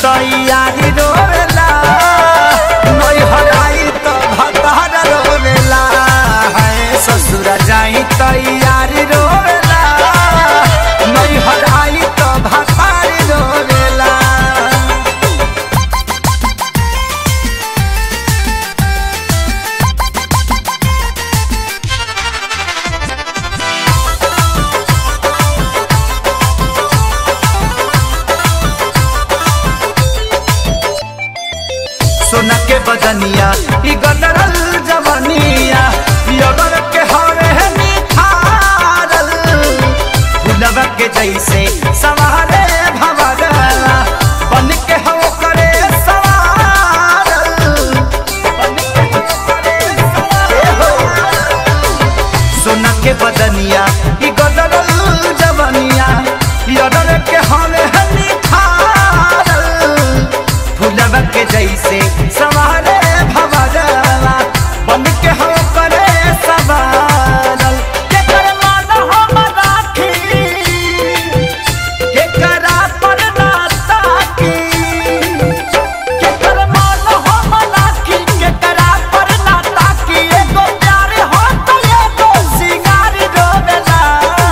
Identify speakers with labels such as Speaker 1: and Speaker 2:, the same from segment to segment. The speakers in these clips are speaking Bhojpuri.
Speaker 1: तैयारी रोवेला नैहर आई तो भतार रोवेला है ससुर जाई तैयारी रोवेला नैहर आई तो भतार रोवेला सोना के बदनिया ई गदरल जवनिया यगर के हरे निखारल फुलवा के जैसे सवारे भवरला बन के हो करे सवारल बन के हो करे सवारल। सोना के बदनिया ई गदरल जवनिया यगर के हरे निखारल फुलवा के जैसे सवारे भवरला बन के हो करे सवारल के कर मान हम राखी के करा पर ना ताकी के कर मान हम राखी के करा पर ना ताकी एगो प्यार हो तो एगो सिंगार रोवेला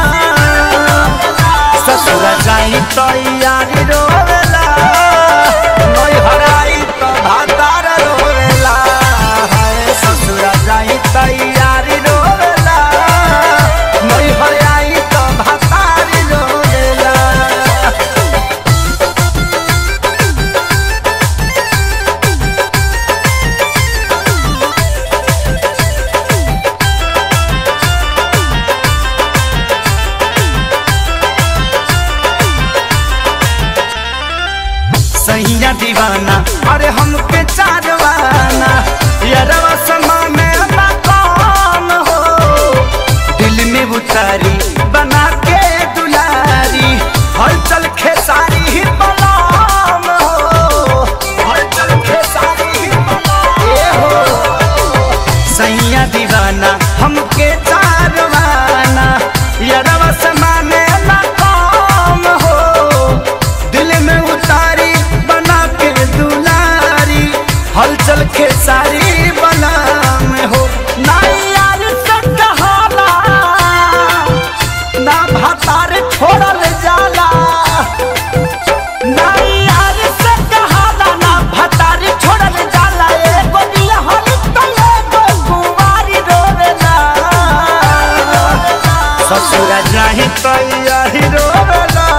Speaker 1: ससुर जाई तैयारी रोवेला नैहर आई तो भातार रोवेला हाय ससुर जाई तैयारी रोवेला नैहर आई तो भातार रोवेला सैया दीवाना अरे हमके चारवाना यारवा समा में ना कौन हो दिल में उतारी बना के दुलारी हलचल खेसारी ही बलाम हो हलचल खेसारी ही बलाम ए हो सैया दीवाना हमके चारवाना यारवा समाने ना काम हो दिल में उतारी बना के दुलारी हलचल के सारी बना में हो ना यार से कहाला ना भातार छोड़ल जाला ना यार से कहाला ना भातार छोड़ल जाला एगो बियाहल तो एगो कुंवारी रोवेला ससुर जाहि तैयारी रोवेला